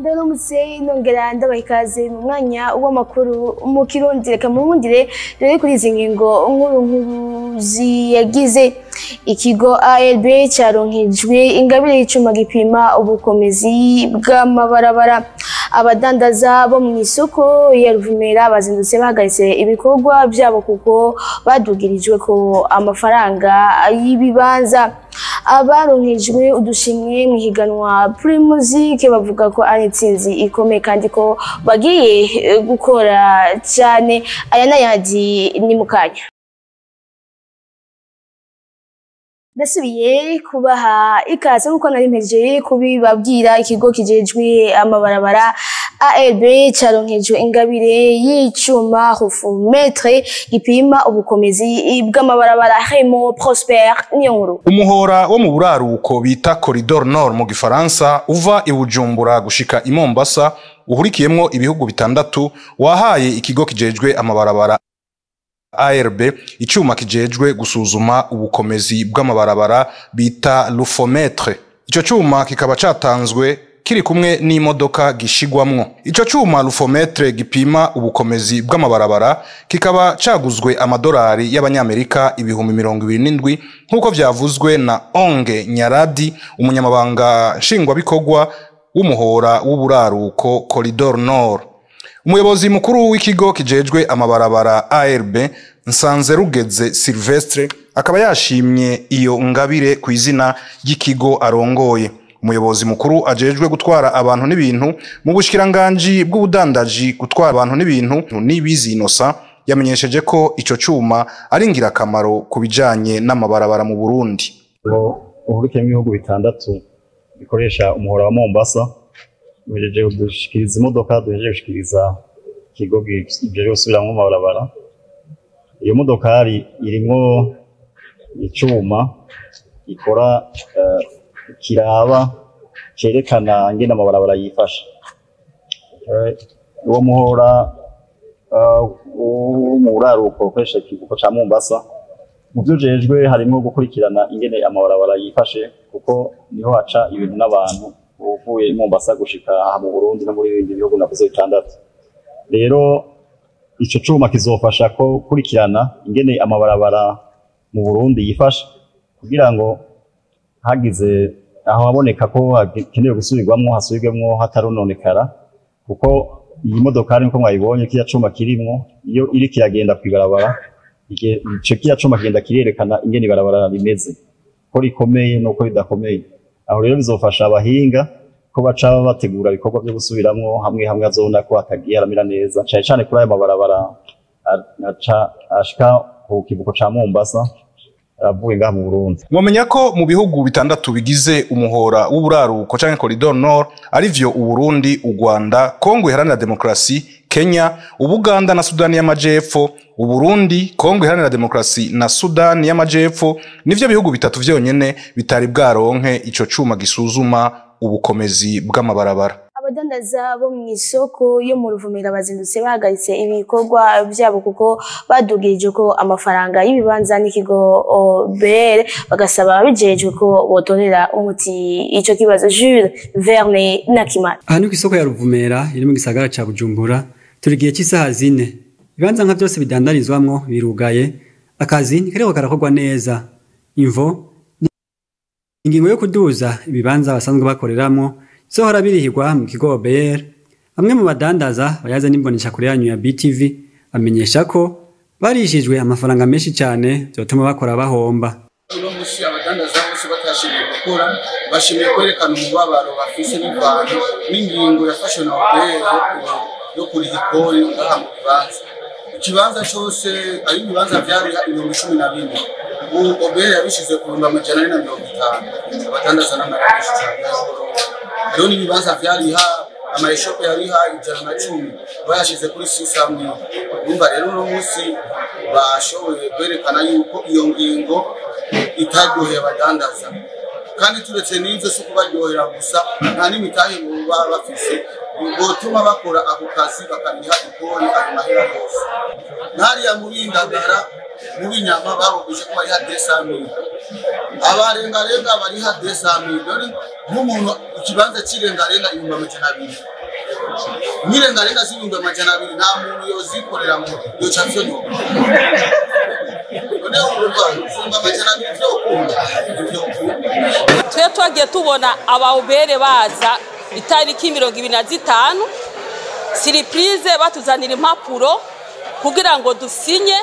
ndaramutse nongera ndabaha ikaze mu mwanya w'amakuru mu kirundi reka muwundire rero kuri izi ngingo nkuru nkuru ziyagize ikigo ARB cyaronkejwe ingabire y'icuma gipima ubukomezi bw'amabarabara abadandaza bo mu isoko ya Ruvumera bazindutse bahagaritse ibikorwa byabo kuko badugirijwe ko amafaranga y'ibibanza abaronkejwe udushimwe mu higanwa Primusic bavuga ko ari intsinzi ikomeye kandi ko bagiye gukora cyane aya n'ayandi ni mu kanya ndasubiye kubaha ikaze nk'uko nari mpejeje kubibabwira ikigo kijejwe amabarabara ARB cyaronkejwe ingabire y'icuma rufumetre gipima ubukomezi bw'amabarabara Remo Prosper niyo nkuru umuhora wo mu buraruko bita Corridor Nord mu gifaransa uva i Bujumbura gushika i Mombasa uhurikiyemwo ibihugu bitandatu wahaye ikigo kijejwe amabarabara ARB icuma kijejwe gusuzuma ubukomezi bw'amabarabara bita lufometre ico cuma kikaba catanzwe kiri kumwe n'imodoka gishigwamwo ico cuma lufometre gipima ubukomezi bw'amabarabara kikaba caguzwe amadolari y'abanyamerika ibihumbi mirongo ibiri n'indwi nk'uko vyavuzwe na Onge Nyaradi umunyamabanga nshingwabikorwa w'umuhora w'uburaruko Corridor Nord umuyobozi mukuru w'ikigo kijejwe amabarabara ARB Nsanze Rugeze Silvestre akaba yashimye iyo ngabire ku izina ry'ikigo arongoye umuyobozi mukuru ajejwe gutwara abantu n'ibintu mu bushikiranganji bw'ubudandaji gutwara abantu n'ibintu n'ibizinosa yamenyesheje ko ico cuma ari ngirakamaro ku bijanye n'amabarabara mu Burundi uhurikiyemo ibihugu bitandatu bikoresha umuhora wa Mombasa duhejeje gushikiriza imodoka duhejeje gushikiriza ikigo gijejwe gusubiramwo amabarabara iyo modokari irimwo icuma gikora kiraba cerekana ingene amabarabara yifashe uwo muhora wo mu buraruko ukoresha ikivuko ca Mombasa mu vyo ujejwe harimwo gukurikirana ingene amabarabara yifashe kuko niho haca ibintu n'abantu uvuye i Mombasa gushika aha mu Burundi no muri ibindi bihugu navuze bitandatu rero ico cuma kizofasha ko kurikirana ingene amabarabara mu Burundi yifashe kugira ngo hagize aho haboneka ko hakenewe gusubirwamwo hasubirwemwo hatarononekara kuko iyi modokari nko mwayibonye kiya cuma kirimwo iyo iri kiragenda kw'ibarabara ico kiya cuma kigenda kirerekana ingene ibarabara rimeze ko rikomeye nuko ridakomeye aho rero bizofasha abahinga ko baca bategura ibikorwa byo gusubiramwo hamwe hamwe azobona ko hatagiye aramera neza cane cane kuri ayo mabarabara ashika ku kivuko ca Mombasa avuye ngaha mu Burundi mwomenya ko mu bihugu bitandatu bigize umuhora w'uburaruko canke Corridor Nord arivyo Uburundi u Rwanda Kongo iharanira demokrasi Kenya Ubuganda na Sudani y'Amajepfo Uburundi Kongo iharanira demokrasi na Sudani y'Amajepfo nivyo bihugu bitatu vyonyene bitari bwaronke ico cuma gisuzuma ubukomezi bw'amabarabara abadandaza bo mu isoko yo mu ruvumera bazindutse bahagaritse ibikorwa byabo kuko badugirije ko amafaranga y'ibibanza n'ikigo BR bagasaba abijejwe ko botorera umuti ico kibazo Jules Verne Nakimana aha ni ku isoko ya ruvumera iri mu gisagara ca Bujumbura turi gihe cy'isaha zine ibibanza nka byose bidandarizwamwo birugaye akazi ntikariko karakorwa neza imvo ingingo yo kuduza ibibanza basanzwe bakoreramwo zohora birihirwa mu kigo OBR bamwe mu badandaza bayaza n'imbonesha kure yanyu ya BTV bamenyesha ko barishijwe amafaranga menshi cyane byotuma bakora bahomba uno musi abadandaza bose batashimiye gukora bashimiye kwerekana umubabaro bafise n'ivano n'ingingo yafashwe na OBR yo kuriha ikori ngaha mu bibanza ikibanza cose ari ibibanza vyari ibihumbi cumi na bine ubu OBR yabishize ku bihumbi amajana ane na mirongo itanu abadandaza n'amarashi cane rero n'ibibanza vyariha amayeshope yariha ijana na cumi bayashize kuri sisamwe urumva rero uno munsi bashoboye kwerekana yuko iyo ngingo itaryoheye abadandaza kandi turetse n'ivyo si kubaryohera gusa nta n'imitahe baba bafise botuma bakora ako kazi bakariha ikori ayo mahera yose nkariya muri indagara mu binyama babogeje ko bariha desamire abarengarenga bariha desamire none nk'umuntu ikibanza cy'irengarenga ibihumbi amajana abiri n'irengarenga z'ibihumbi amajana abiri nta muntu yozikorera ngo yoca vyonyora none urumva ibihumbi amajana abiri vyokunda ivyokunda twe twagiye tubona abawubere baza itariki mirongo ibiri na zitanu siripurize batuzanira impapuro kugira ngo dusinye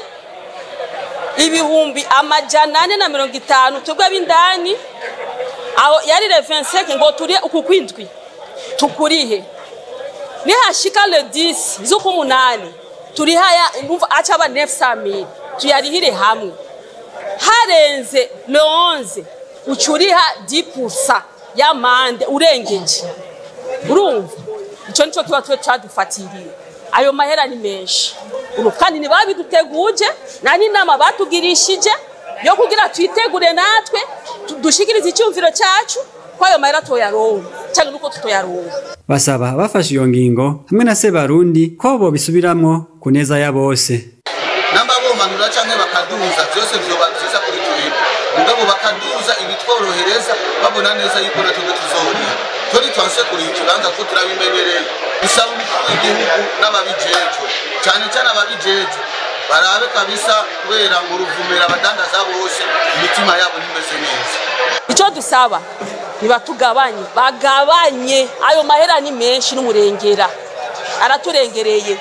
ibihumbi amajana ane na mirongo itanu twebwe ab'indani aho yari revenseke ngo turi uku kwindwi tukurihe nihashika le 10 z'ukumunani turihaya numva aca aba 900 tuyarihire hamwe harenze le 11 ucuriha 10% y'amande urengeje urumva ico nico kiba twe cadufatiriye ayo mahera ni menshi urumva kandi ntibabiduteguje nta n'inama batugirishije yo kugira twitegure natwe tu- dushikirize icyumviro cyacu ko ayo mahera toyaronka cyangwa nuko tutoyaronka basaba bafashe iyo ngingo hamwe na Sebarundi ko bobisubiramwo ku neza ya bose namba bomanura canke bakaduza vyose vyoba vyiza kuri twebwe mugabo bakaduza ibitworohereza babona neza yuko natwe tuzoriha turi twanse kuri ikibanza ko turabimenyereye bisaba umukuru w'igihugu n'ababijejwe cane cane ababijejwe barabe kabisa kubera ngo ruvumera abadandaza bose imitima yabo ntimeze neza icyo dusaba nibatugabanye bagabanye ayo mahera ni menshi n'umurengera araturengereye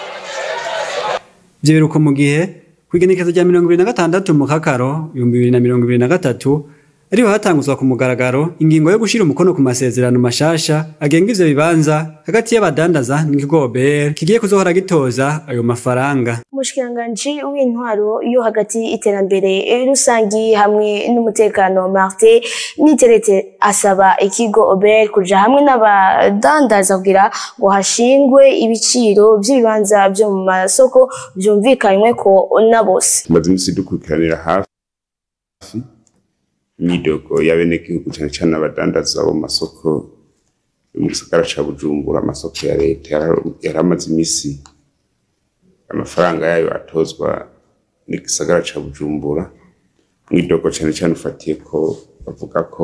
ivyo biruko mu gihe kw'igenekezo rya mirongo ibiri na gatandatu mu kakaro ibihumbi bibiri na mirongo ibiri na gatatu ariho hatanguzwa ku mugaragaro ingingo yo gushira umukono ku masezerano mashasha agenga ivyo bibanza hagati y'abadandaza n'ikigo OBR kigiye kuzohora gitoza ayo mafaranga umushikiranganji w'intwaro yo hagati iterambere rusangi hamwe n'umutekano Martin Niterete asaba ikigo Obel kuja hamwe n'abadandaza kugira ngo hashingwe ibiciro by'ibibanza byo mu masoko byumvikanywe ko na bose tumaze iminsi dukurikiranira hafi imyidogo y'abenegihugu cyane cyane abadandaza bo mu masoko yo mu gisagara ca bujumbura amasoko ya leta yara- yari amaze iminsi amafaranga yayo atozwa n'igisagara ca bujumbura mwidogo cyane cyane ufatiye ko bavuga ko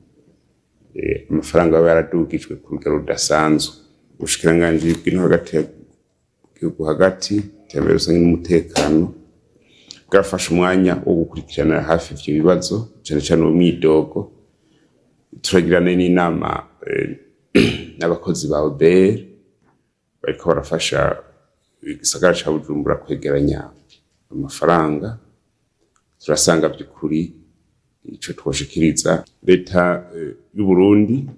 eh, amafaranga aba yaradugijwe ku rugero rudasanzwe ubushikiranganji bw'intore hagati ya gihugu hagati iterambere rusange n'umutekano bwafashe umwanya wo gukurikiranira hafi ivyo bibazo cyane cyane uwo mwidogo turagirana n'inama eh, n'abakozi ba OBR bariko barafasha igisagara ca Bujumbura kwegeranya amafaranga turasanga by'ukuri ico twoshikiriza leta eh, y'u Burundi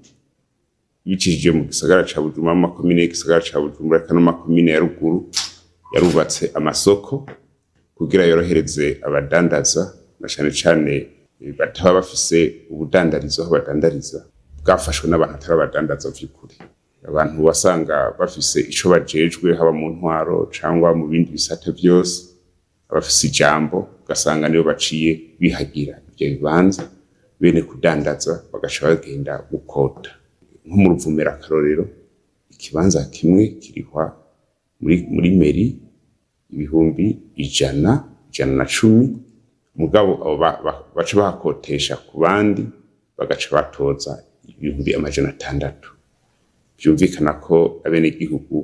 bicishije mu gisagara ca Bujumbura mu makomine y'igisagara ca Bujumbura eka no mu makomine ya ruguru yarubatse amasoko kugira yorohereze abadandaza na cane cane eh, bataba bafise ubudandarizo aho badandariza bwafashwe n'abantu atari abadandaza vy'ukuri abantu wasanga bafise ico bajejwe haba mu ntwaro cangwa mu bindi bisate vyose abafise ijambo ugasanga nibo baciye bihagira ivyo bibanza bene kudandaza bagaca bagenda gukota nko mu ruvumera akarorero ikibanza kimwe kirihwa muri, muri meri ibihumbi ijana ijana na cumi mugabo abo ba- ba- baca bahakotesha ku bandi bagaca batoza ibihumbi amajana atandatu byumvikana ko abenegihugu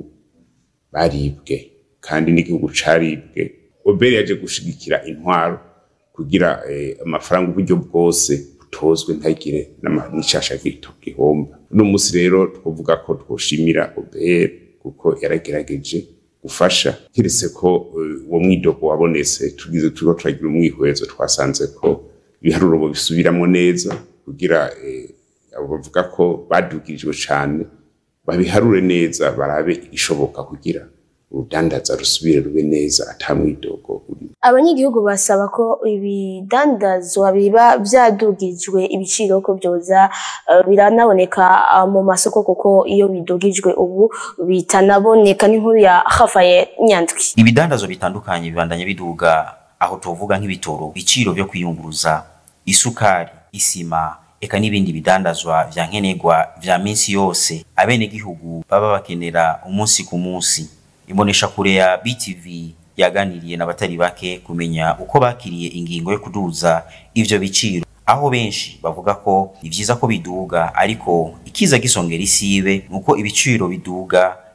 baribwe kandi n'igihugu caribwe oberi yaje gushigikira intwaro kugira eh, amafaranga uburyo bwose butozwe ntagire n'ama- n'icasha gito gihomba uno munsi rero twovuga ko twoshimira oberi kuko yaragerageje gufasha keretse ko eh, uwo mwidogo wabonetse tugize turiko turagira umwihwezo twasanze ko ibiharuro bisubiramwo neza kugira eh, abo bavuga ko badugirijwe cane babiharure neza barabe igishoboka kugira urudandaza rusubire rube neza ata mwidogo urimo abanyagihugu basaba ko ibidandazwa biba byadugijwe ibiciro ko byoza eh, biranaboneka ah, mu masoko kuko iyo bidugijwe ubu bitanaboneka n'inkuru ya Rafael Nyandwi ibidandazwa bitandukanye bibandanya biduga aho tuvuga nk'ibitoro ibiciro byo kwiyunguruza isukari isima eka n'ibindi bidandazwa vya nkenerwa vya minsi yose abenegihugu baba bakenera umunsi ku munsi imbonesha kure ya BTV yaganiriye n'abatari bake kumenya uko bakiriye ingingo yo kuduza ivyo biciro aho benshi bavuga ko ni vyiza ko biduga ariko ikiza gisongera isibe nuko ibiciro biduga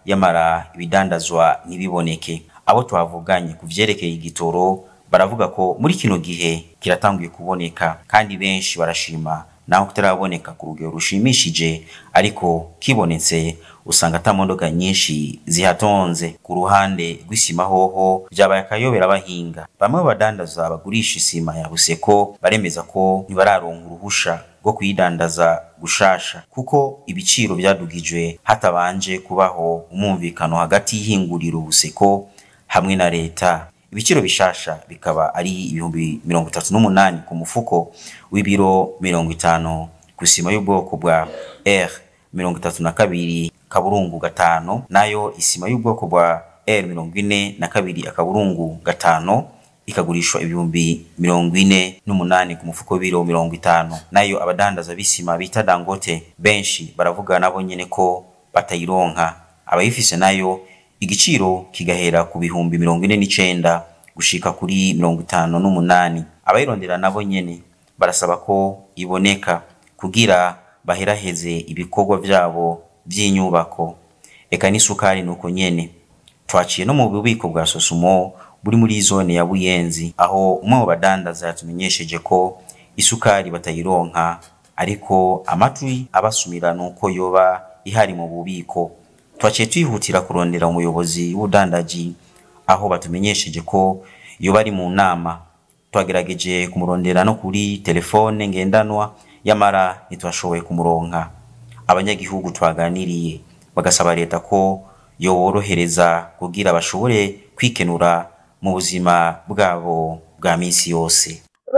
yamara ibidandazwa ntibiboneke abo twavuganye ku vyerekeye igitoro baravuga ko muri kino gihe kiratanguye kuboneka kandi benshi barashima naho kitaraboneka ku rugero rushimishije ariko kibonetse usanga ata modoka nyinshi zihatonze ku ruhande rw'isima hoho vyabaye akayobera abahinga bamwe mu badandaza bagurisha isima ya buseko baremeza ko ntibararonka uruhusha rwo kuyidandaza gushasha kuko ibiciro vyadugijwe hatabanje kubaho umwumvikano hagati y'ihinguriro buseko hamwe na leta ibiciro bishasha bikaba ari ibihumbi mirongo itatu n'umunani ku mufuko w'ibiro mirongo itanu ku isima y'ubwoko bwa r mirongo itatu na kabiri kaburungu gatanu nayo isima y'ubwoko bwa r mirongo ine na kabiri akaburungu gatanu ikagurishwa ibihumbi mirongo ine n'umunani ku mufuko w'ibiro mirongo itanu nayo abadandaza b'isima bita dangote benshi baravuga nabo nyene ko batayironka abayifise nayo igiciro kigahera ku bihumbi mirongo ine n'icenda gushika kuri mirongo itanu n'umunani abayirondera nabo nyene barasaba ko iboneka kugira baheraheze ibikorwa vyabo vy'inyubako eka n'isukari nuko nyene twaciye no mu bubiko bwa sosumo buri muri zone ya buyenzi aho umwe mu badandaza yatumenyesheje ko isukari batayironka ariko amatwi abasumira nuko yoba ihari mu bubiko twaciye twihutira kurondera umuyobozi w'ubudandaji aho batumenyesheje ko yoba ari mu nama twagerageje kumurondera no kuri telefone ngendanwa yamara ntitwashoboye kumuronka abanyagihugu twaganiriye bagasaba leta ko yoborohereza kugira bashobore kwikenura mu buzima bwabo bwa minsi yose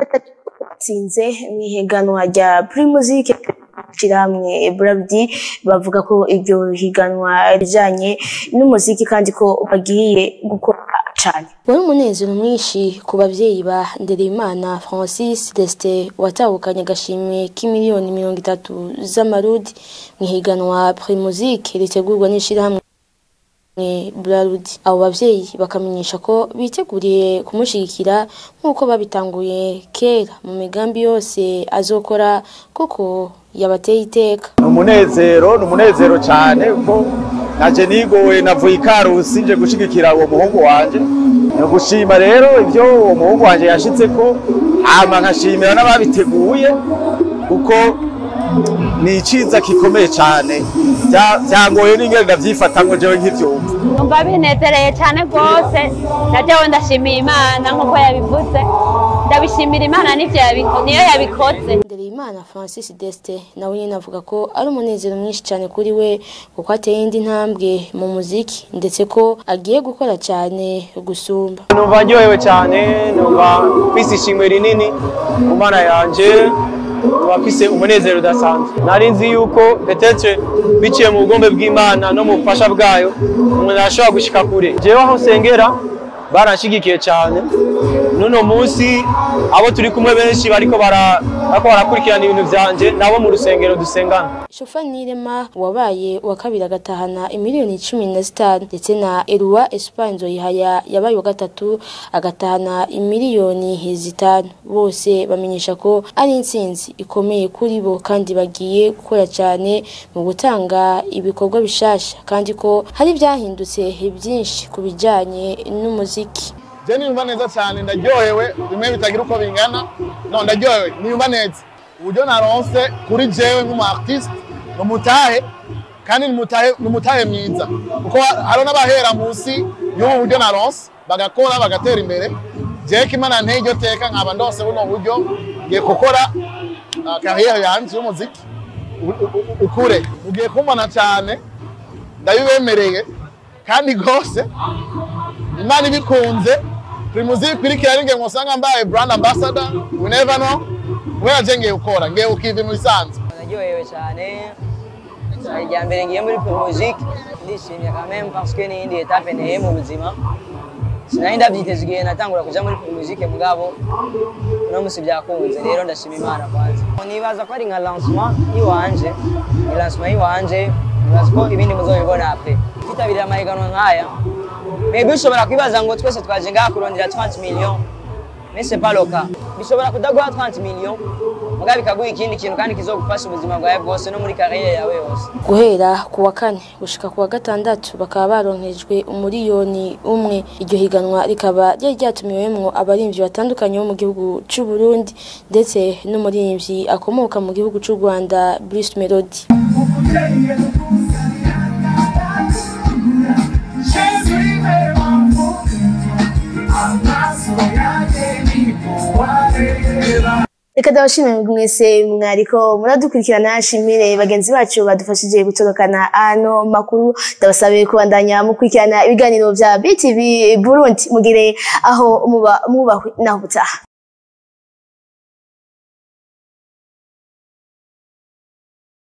batsinze mu ihiganwa rya primusike ishyirahamwe burabudi bavuga ko iryo higanwa rijyanye n'umuziki kandi ko bagiye gukora cyane wari umunezero mwinshi ku babyeyi ba ndereyimana francis desite watahukanye agashimwe k'imiliyoni mirongo itatu z'amarudi mu ihiganwa primusike ritegurwa n'ishyirahamwe burarudi abo babyeyi bakamenyesha ko biteguriye kumushyigikira nk'uko babitanguye kera mu migambi yose azokora kuko yabateye iteka ni umunezero ni umunezero cyane kuko naje nigowe navuye ikarusi nje gushyigikira uwo muhungu wanjye ni ugushima rero ibyo uwo muhungu wanjye yashyitse ko hama nkashimira n'ababiteguye kuko ni iciza gikomeye cyane byangoye n'ingendo ndabyifata ngo njyewe nk'ibyumva numva binezereye cyane rwose na jewe ndashimiye imana nk'uko yabivuze ndabishimira imana n'ibyo niyo yabikoze Ndereyimana Francis Deste nawe nyine avuga ko ari umunezero mwinshi cyane kuri we kuko ateye indi ntambwe mu muziki ndetse ko agiye gukora cyane gusumba numva ndyohewe cyane numva mfise ishimwe rinini ku mana yanje numva mfise umunezero udasanzwe nari nzi yuko petetse biciye mu bugombe bw'imana no mu bufasha bwayo umuntu arashobora gushika kure jewe aho nsengera baranshigikiye cyane n'uno munsi abo turi kumwe benshi bariko barakurikirana ibintu vyanje nabo mu rusengero dusengana shofa nirema wabaye uwa kabiri agatahana imiliyoni cumi na zitanu ndetse na eruwa espagne nzoyihaya yabaye uwa gatatu agatahana imiliyoni zitanu bose bamenyesha ko ari intsinzi ikomeye kuri bo kandi bagiye gukora cyane mu gutanga ibikorwa bishasha kandi ko hari byahindutse byinshi ku bijyanye n'umuziki je niyumva neza cyane ndaryohewe bimwe bitagira uko bingana no ndaryohewe niyumva neza uburyo naronse kuri jewe nk'umu artiste ni umutahe kandi ni umutahe mwiza kuko hari n'abahera munsi y'ubu buryo naronse bagakora bagatera imbere jewe ko imana nteye iryo teka nkaba ndose buno buryo ngiye gukora kariyeri yanjye y'umuziki ukure ugiye kumbona cyane ndabibemereye kandi rwose imana ibikunze primuzi ikurikira ninge ngosanga mbaye brand ambassador we never know kubera je ngiye gukora ngiye ukiva mu bisanzwe naryohewe cyane irya mbere ngiye muri primusique ndishimye quand même parce que ni indi etape nteye mu buzima sinari ndabyiteze igihe natangura kuja muri primusique mugabo uno musi byakunze rero ndashima imana kwanza nibaza ko ari nka lancement iwanje ni lancement iwanje nibaza ko ibindi muzobibona apre twitabirira amahiganwa nk'aya maybe ushobora kwibaza ngo twese twaje ngaha kurondera 30 millions mais c'est pas le cas bishobora kudaguha 30 millions mugabo bikaguha ikindi kintu kandi kizogufasha ubuzima bwawe bwose no muri kariyeri yawe yose guhera ku wa kane gushika ku wa gatandatu bakaba baronkejwe umuriyoni umwe iryo higanwa rikaba ryari ryatumiwemwo abarimvyi batandukanye bo mu gihugu c'u Burundi ndetse n'umurimvyi akomoka mu gihugu c'u Rwanda Bruce Melody reka ndabashimire mwese mwariko muradukurikirana shimire bagenzi bacu badufashije gutorokana ano makuru ndabasabiye kubandanya mukurikirana ibiganiro vya BTV Burundi mugire aho muba mubahwe naho butaha